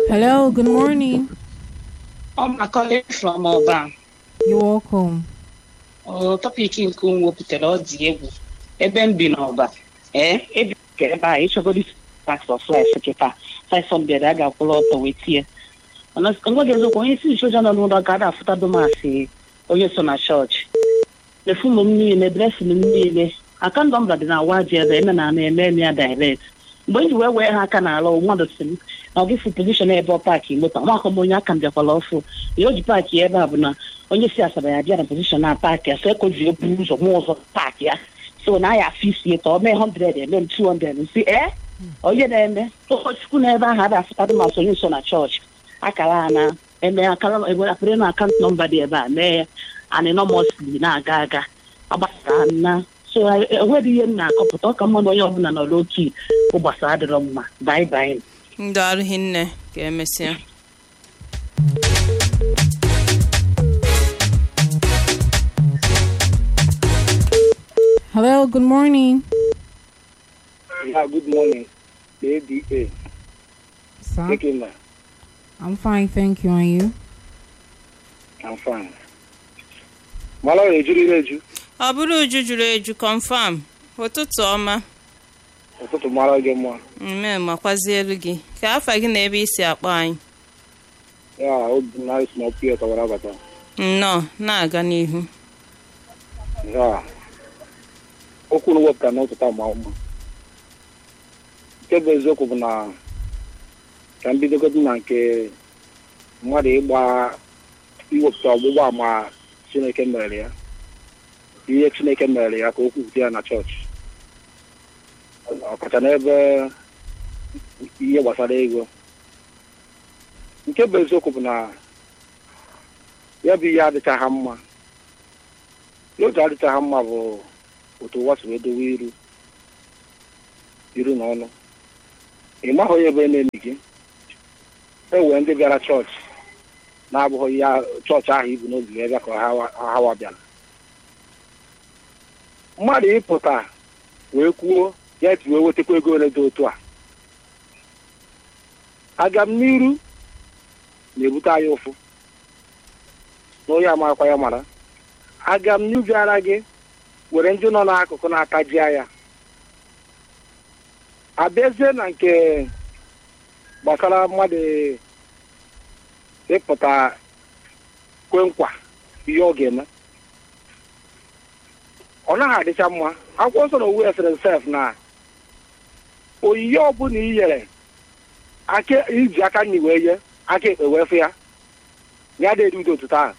Hello, good morning. I'm calling from Ọba. You're welcome. Ọ tọpik nke m wepụtara ọ dị egwu ebe m bi n'ọba ee ebi ka ebe a ịchọgodi tax of life kịta faisọmbịad a ga-akwụrụ ọtọ wee tie nweghị eziokwu onye isi nchoja nọ n'ụlọ ga ada afụtado masị onye so na chọọchị efum m niile dresin m niile aka ndọ mbra dị na waji ebe eme na ana eme eme ya direct mgbe m ji wee wee ha aka n'ala mmadụ si m na ọ gịfu pozishọn ebe ọ paakị moto amakọ m onye aka m bịakwala ọfụ ihe o ji paakị ebe a bụ na onye si asaba ya bịa na pozishọn na paakị ya so ekoji eburu ụzọ nwa ụzọ paakị ya so na ya afọ isi ka ọ mee 100 eme m 200 nsi ee onye na-eme ụkọchukwu na ebe ahụ ada afụtadụ ma sonye nso na chọọchị akara a na eme akara apịrị na akaụntụ nọmba dị ebe a mee ya anịnọmọsli na-aga aga agbasara na so enweghị ihe m na-akọpụta ọ ka mmadụ onye ọbụla nọ n'otu ụgbasa adịrọ mma bai bai ndị ọrụ hinne ka emesịa Hello, good morning. Yeah, good morning. The ADA. Sir, Taking that. I'm fine, thank you. And you? I'm fine. Mala ejuru eju. ọ bụrụ uju juru eju confam ụtụtụ ọma Ụtụtụ mara gị mma. mme makwazie elu gị ka afa gị na ebe isi akpọ anyị Ya, obi na isi na ọpụ ya tọwara abata. nnọọ na-aga n'ihu Ya. Okwu na wepụta n'ụtụtụ ama mma. Nke bụ eziokwu bụ na ka m bidogodu na nke mmadụ ịgba iwepụta ọgbụgba ama Chineke mere ya. Ihe Chineke mere ya ka o kwupụta ya na chọọchị. ọkacha n'ebe ihe gbasara ego nke bụ eziokwu bụ na ya bụ ihe adịchaghị mma ihe oji adịchaghị mma bụ otu ụwa si wee dowe iru iru na ọnụ ị maghị onye ebe na-emi gị e wee ndị bịara chọọchị na-abụghị ya chọọchị ahụ ibu n'obi wee bịa ka ha hawa bịara mmadụ ịpụta wee kwuo ya ji wee wetakwa ego ole dị otu a aga m n'iru na-ebute anyị ụfụ na onye amarakwa ya mara aga m n'iru bịara gị were ndị nọ n'akụkụ na-ataji ya abịazie na nke gbasara mmadụ ịpụta kwe nkwa ihe ọ ga-eme ọ naghị adịcha mma akwụkwọ nsọ na owu esere sef na oyiyi ọbụla i nyere aka iji aka nyi wee ye aka ekpe wee fụ ya ya dịrị udo otuto ahụ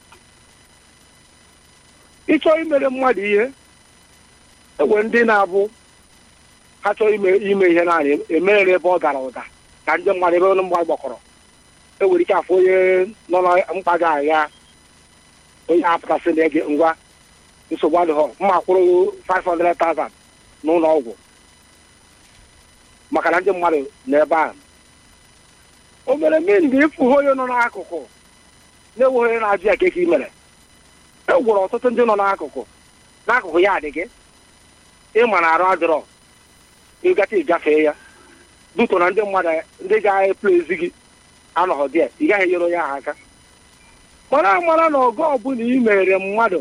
ịchọọ imere mmadụ ihe ewe ndị na-abụ ha chọọ ime ime ihe naanị emere ebe ọ dara ụda ka ndị mmadụ ebe ọnụ mmadụ gbakọrọ ewere ike afọ onye nọ na mkpa ga-agha onye apụtasị na ege ngwa nsogbu adịghị mma kwụrụ 500,000 n'ụlọ ọgwụ maka na ndị mmadụ n'ebe a o mere mmiri mgbe ịfụ onye nọ n'akụkụ na-enweghị onye na-ajụ ya ka eke mere e gwụrụ ọtụtụ ndị nọ n'akụkụ n'akụkụ ya adị gị ịma na arụ adịrọ ịgacha ịgafee ya duto na ndị mmadụ ndị ga-eplezi gị anọghị dị ị gaghị enyere onye ahụ aka mara amara na ọgụ ọbụla ị mere mmadụ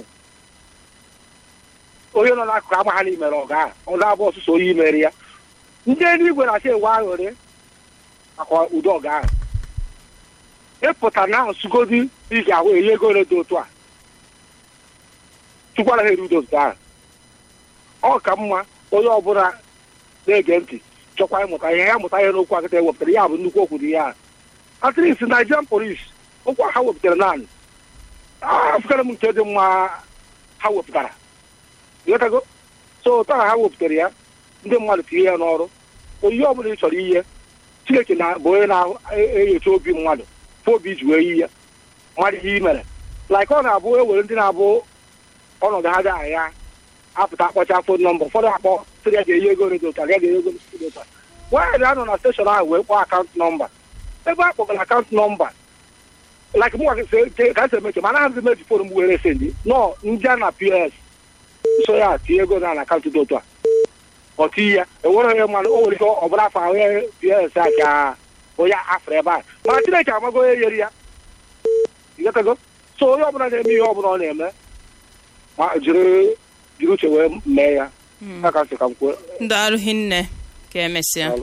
onye nọ n'akụkụ amagha na imere ọga ahụ ọ ga-abụ ọsụsọ onye imere ya ndị eluigwe na-achọ ewe aghụrị maka ụdị ọga ahụ ịpụta na nsugodi iji ahụ enye ego ole dị otu a tukwara ha eru udo otu ahụ ọ ka mma onye ọbụla na-ege ntị chọkwa ịmụta ihe ya mụta ihe n'okwu akịta ewepụtara ya bụ nnukwu okwu dị ya atris Nigerian police okwu ha wepụtara naanị afụkara m nke dị mma ha wepụtara ịghọtago so taa ha wepụtara ya ndị mmadụ tinye ya n'ọrụ oyihe ọbụla ị chọrọ ihe chineke na bụ onye na-enyocha obi mmadụ fụ obi ji wee yi ya mmadụ ihe i mere like ọ na-abụ ewere ndị na-abụ ọnọdụ ha dị agha apụta akpọcha fon nọmba ụfọdụ akpọ sịrị ya ga-enye ego redio ụta ya ga-enye ego redio ụta nwaanyị anọ na steshọn ahụ wee kpọọ akaụntụ nọmba ebe a kpọgara akaụntụ nọmba like mụ ka esi emeche mana hazi meji fon m were sendi nọ ndị a na ps so ya tinye ego na akaụntụ dị otu a ọ tinye ya enwere onye mmadụ o nwere ike ọ bụla afọ ahụ ya ps a ka onye afọ ebe a mana chineke amago onye nyere ya ịghọtago so onye ọbụla na-eme ihe ọbụla ọ na-eme ma jiri jiri uche wee mee ya aka nsị ka m kwuo ndị arụghị nne ka emesịa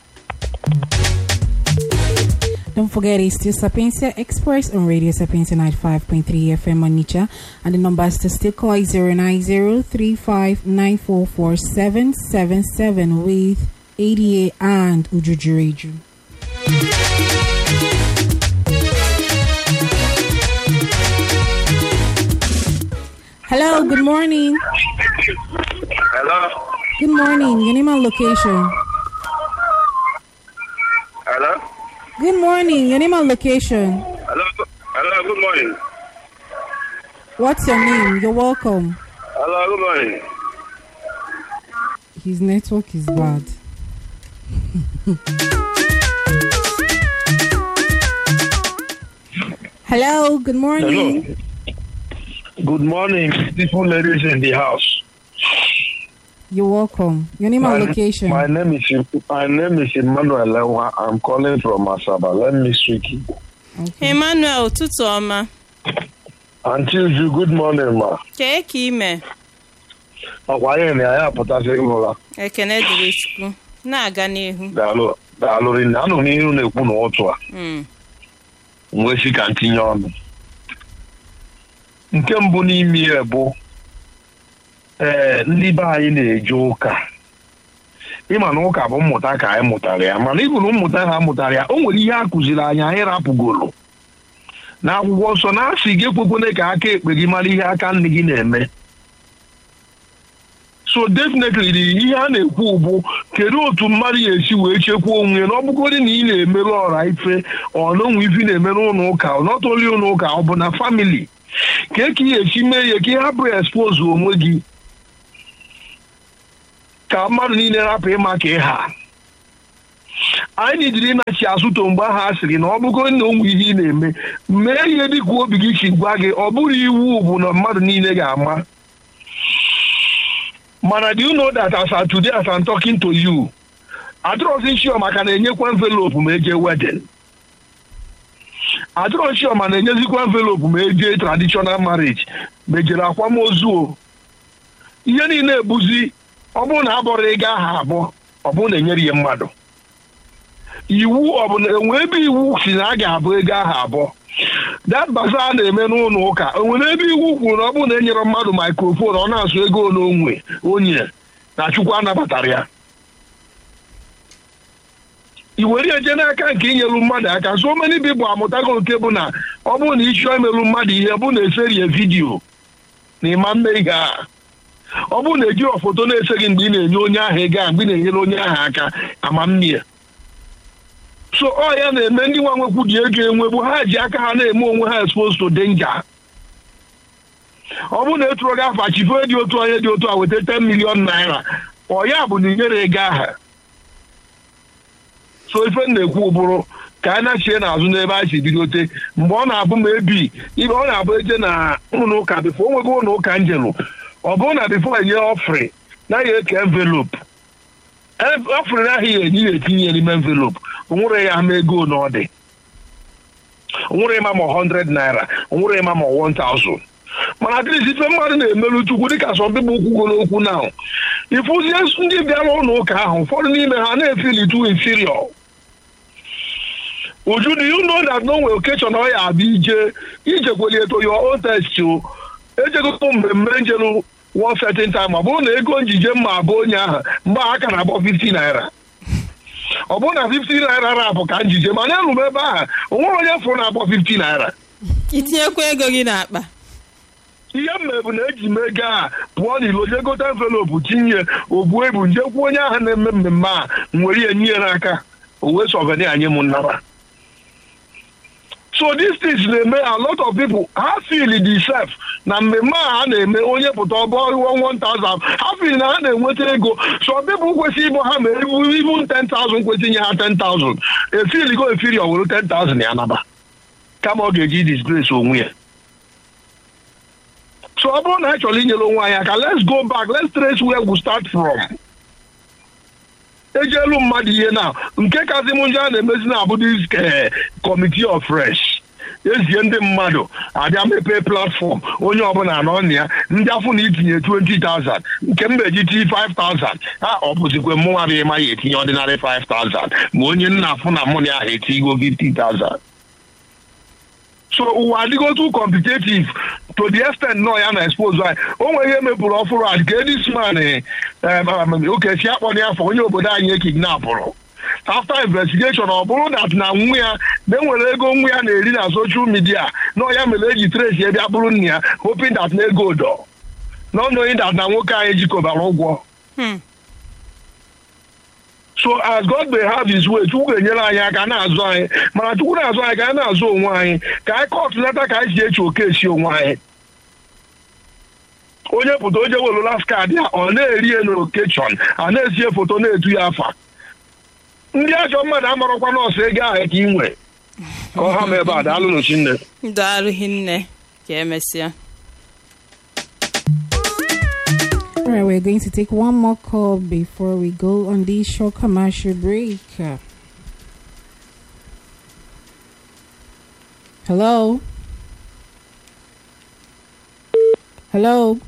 Don't forget it's still Sapientia Express on Radio Sapientia 95.3 FM on Nicha. And the numbers to still call is 09035944777 with ADA and Ujujureju. Hello, good morning. Hello? Good morning. Your name and location. Hello? Good morning. Your name and location. Hello? Hello, good morning. What's your name? You're welcome. Hello, good morning. His network is bad. Hello, good morning. Hello. Good morning, beautiful ladies in the house. You're welcome. Your name and location. My name is my name is Emmanuel Lewa. I'm calling from Asaba. Let me speak. Okay. emmanuel ụtụtụ ọma Until you, good morning, ma. kee ka ime Ọkwa anyị na ya apụtasị ụra. ekene dịrị chukwu na-aga n'ihu Daalụ daalụ rinne. Anụ m ihe unu na-ekwu n'ụtụ a. Mm. m wee sị ka m tinye ọnụ. Nke mbụ n'ime ya bụ ee ndị be anyị na-eje ụka ịma na ụka bụ mmụta ka anyị mụtara ya mana ịbụ na mmụta ha mụtara ya o nwere ihe a kụziri anyị anyị rapụgoro na akwụkwọ nsọ na asị gị ekwekwene ka aka ekpe gị mara ihe aka nne gị na-eme so definitely ihe a na-ekwu bụ kedu otu mmadụ ga-esi wee chekwaa onwe ya na ọ bụgodị na ị na-emerụ ọra ife ọ na onwe ife ị na-emerụ ụlọ ụka ọ nọtoli ụlọ ụka ọ bụ na famili ka e ka ị ga-esi mee ya ka ị hapụ expose onwe gị ka mmadụ niile rapụ ịma ka ị ha anyị nidiri ịnachi azụto mgbe ahụ a sịrị na ọ bụgodị na onwe ihe ị na-eme mee ihe dị ka obi gị si gwa gị ọ bụrụ iwu bụ na mmadụ niile ga-ama mana do you know that as of today as I'm talking to you adịrọzi nshio maka na-enyekwa envelopu ma eje wedding adịrọ nshio ma na-enyezikwa envelopu ma eje traditional marriage ma ejere akwamozu o ihe niile ebuzi ọ bụrụ na abọrọ ego aha abụọ ọ bụrụ na enyere ihe mmadụ iwu ọ bụ na enwe ebe iwu si na a ga-abụ ego aha abụọ dat baza a na-eme n'ụlọ ụka o nwere ebe iwu kwuru na ọ bụrụ na e nyere mmadụ maikrofon ọ na-asụ ego n'onwe onye na chukwu anabatara ya i were eje n'aka nke inyelu mmadụ aka so many people amụtago nke bụ na ọ bụrụ na ịchọọ imelu mmadụ ihe bụ na eserie vidiyo na ịma mme ihe a ọ bụrụ na ejiro foto na-ese gị mgbe ị na-enye onye ahụ ego a mgbe ị na-enyere onye ahụ aka ama mmie so ọ ya na-eme ndị nwa nwekwu ji ego enwegbu ha ji aka ha na-eme onwe ha exposed to danger ọ bụrụ na etụrụ gị afa chife dị otu onye dị otu a weta 10 million naira ọ ya bụ na inyere ego aha so ife m na-ekwu bụrụ ka a na-achie n'azụ n'ebe a si bidote mgbe ọ na-abụ ma ebi ibe ọ na-abụ eje na ụlọ ụka bifo o nwego ụlọ ụka njelụ ọ bụrụ na bifo enye ọfrị naghị eke envelopu ọfrị naghị enye ya etinye ya n'ime envelopu onwere ya ama ego na ọ dị onwere ịma ma 100 naira onwere ịma ma 1000 mana atịrịsị ife mmadụ na-emerụ chukwu dịka sọmbịbụ okwugoro okwu na ịfụzie ndị bịara ụlọ ụka ahụ ụfọdụ n'ime ha na-efili tu inferior uju do you know that no nwere okechọ na ọ ya abịa ije ijekweli eto your own test o ejegokwu mmemme njelu one certain time ọ bụrụ na ego njije mma abụ onye ahụ mgbe aka na-akpọ 50 naira ọ bụrụ na 50 naira rapụ ka njije mana elu m ebe ahụ o nwere onye fụrụ na-akpọ 50 naira itinyekwa ego gị n'akpa ihe m bụ na eji m ego a pụọ n'ilo jee gote envelopu tinye ogbu ebu njekwa onye ahụ na-eme mmemme a nwere ihe nye n'aka o wee sọveni anyị m nnara so these things na-eme a lot of people ha feel the self na mmemme a ha na-eme onye pụta ọbọ iwo 1000 ha feel na ha na-enweta ego so people kwesịrị ịbụ ha ma ebu ibu 10000 kwesịrị inye ha 10000 efili go efiri ọ were 10000 ya naba kama ọ ga-eji disgrace onwe ya so ọ bụrụ na anyị chọrọ inyere onwe anyị aka let's go back let's trace where we start from ejielu mmadụ ihe na nke kasị m njọ a na-emezi na abụdị kọmiti of fresh ezie ndị mmadụ abịa mepee platfọm onye ọbụla nọ na ya ndị afọ na itinye 20,000 nke m eji tii 5,000 ha ọ bụzikwe mụnwa bụ ịma ya etinye ọdịnarị 5,000 ma onye nna afụ na mụ na ya ha etigo 50,000 so ụwa adịgo too competitive to the extent nọ ya na expose anyị o nwere ihe mepụrụ ọfụrụ a ka edisman okesi akpọrọ ya afọ onye obodo anyị ekidnapụrụ after investigation ọ bụrụ dat na nwa ya na enwere ego nwa ya na-eri na social media na ya mere eji trace ya bịa bụrụ nna ya hoping that na ego dọ not knowing that na nwoke anyị jikọbara ụgwọ Hmm. so as God may have his way chukwu ga-enyere anyị aka na-azụ anyị mana chukwu na-azụ anyị ka anyị na-azụ onwe anyị ka anyị kọtụlata ka anyị si echi oke esi onwe anyị onye pụta onye were las kaadị ya ọ na-eri ya n'okechọn a na-esie foto na-etu ya afa ndị ajọ mmadụ amarọkwa nọọsụ ego ahụ ka ị nwe ka ọ ha ma ebe a daalụ n'ochi nne daalụ hinne ka emesịa All right, we're going to take one more call before we go on this short commercial break. Uh, Hello? Hello?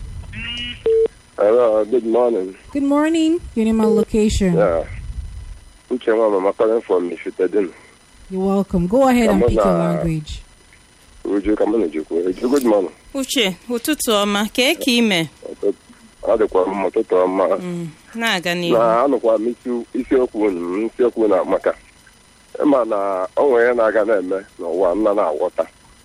Hello, good morning. Good morning. Your name and location. Yeah. Uche nwa mama calling from Ifitedin. You're welcome. Go ahead and Come on, pick your uh, language. Uju kamana jikwu. Uju good morning. uche ụtụtụ ọma kee ka ime Ọ dịkwa mma ụtụtụ ọma. Mm, na-aga n'ihu Na anụkwa m isi isiokwu unu m isiokwu na maka ịma na o nwere ihe na-aga na-eme n'ụwa nna na-aghọta.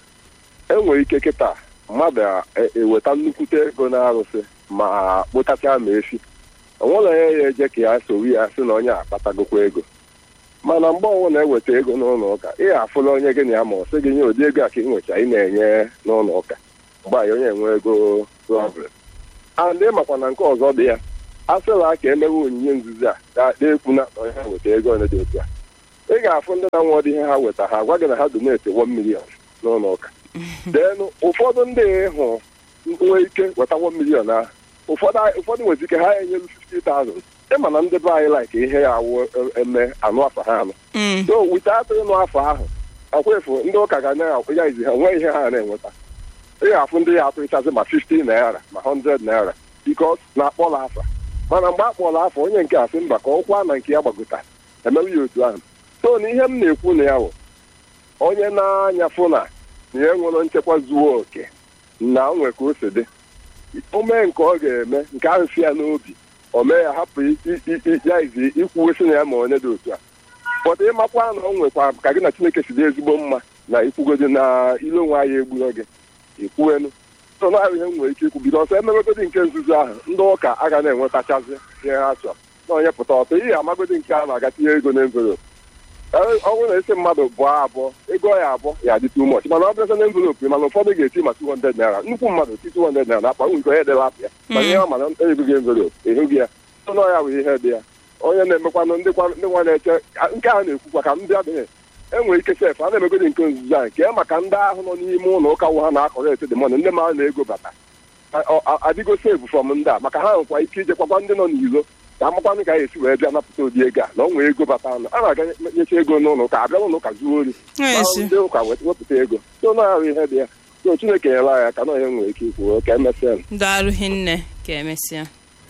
E nwere ike kịta mmadụ a- eweta nnukwute ego na-arụsị ma kpụtacha ma efi. O nwere onye ya eje ka ya sowe ya sị na onye akpatagokwa ego. mana mgbe ọnwụ na-eweta ego n'ụlọ ụka ị afụla onye gị na ya ma ọ sị gị nye ụdị ego a ka ị nwecha ị na-enye n'ụlọ ụka mgbe anyị onye enwe ego problem and ị makwa na nke ọzọ dị ya a sịla ka emewe onyinye nzuzi a ka ekwu na onye ha weta ego ole dị otu a ị ga-afụ ndị na-nwe ọdị ihe ha weta ha gwa gị na ha donate 1 million n'ụlọ ụka denu ụfọdụ ndị hụ nwee ike weta 1 million ahụ ụfọdụ ụfọdụ nwere ike ha enyelu 50,000 ịma na ndị be anyị like ihe ya awụ eme anụ afa ha anụ Mm, so wite atụ ịnụ afọ ahụ akwefu ndị ụka ga na-ya izi ha nwee ihe ha na-enweta ị ga-afụ ndị ya atụrịchazi ma 50 naira ma 100 naira bikos na-akpọla afa mana mgbe a kpọrọ afa onye nke a sị mba ka ọkwa na nke ya gbagota emewe ya otu ahụ so na ihe m na-ekwu na ya bụ onye na-anya fụ na na ya nwere nchekwa zuo oke na onwe ka o si dị o mee nke ọ ga-eme nke ahụ si ya n'obi o mee ya hapụ i- i- i- ya izi ikwuwesị na ya ma onye dị otu a pọta ịmakwa na o nwekwa ka gị na chineke si dị ezigbo mma na ikwugodi na ile onwe anyị egburo gị ikwuenu so na ihe m nwere ike ikwu bido ọsọ emegogodi nke nzuzo ahụ ndị ụka aga na-enwetachazi ihe ha chọrọ na onye pụta ọtọ ihe amagodi nke a na-aga tinye ego n'envelopu ọ bụrụ na esi mmadụ bụọ abụọ ego ya abụọ ya dị too much mana ọ bịaza na envelopu mana ụfọdụ ga-eti ma 200 naira nnukwu mmadụ ti 200 naira na akpa nke onye dela apụ ya mana ihe ọ mana ebughị envelopu ehughị ya so na ya bụ ihe dị ya onye na-emekwanụ ndị kwa- ndị nwa na-eche nke a na-ekwukwa ka ndị adịghị enwere ike sef a na-emegodi nke nzuzo a nke ya maka ndị ahụ nọ n'ime ụlọ ụka wụ ha na-akọrọ ete dị mọnụ ndị mara na ego bata A- ọ- a- adịgo sevu fọm ndị a maka ha nwekwa ike ijekwakwa ndị nọ n'iro ka amakwanụ ka a esi wee bịa napụta ụdị ego a na ọ nwee ego bata anụ a na-aga nyecha ego n'ụlọ ụka abịa n'ụlọ ụka zuo ori ezi. Ma ndị ụka wet- wepụta ego so na-arụ ihe dị ya so chineke nyere anyị aka na onye nwere ike ikwu ka emesịa daalụ hinne ka emesịa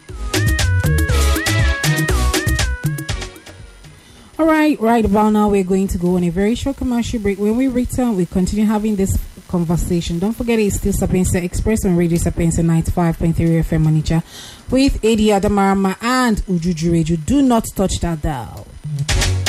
All right, right about now, we're going to go on a very short commercial break. When we return, we continue having this conversation. Don't forget, it's still Sapienza Express on Radio Sapienza 95.3 FM Monicha with Adi Adamarama and Ujuju Reju. Do not touch that dial.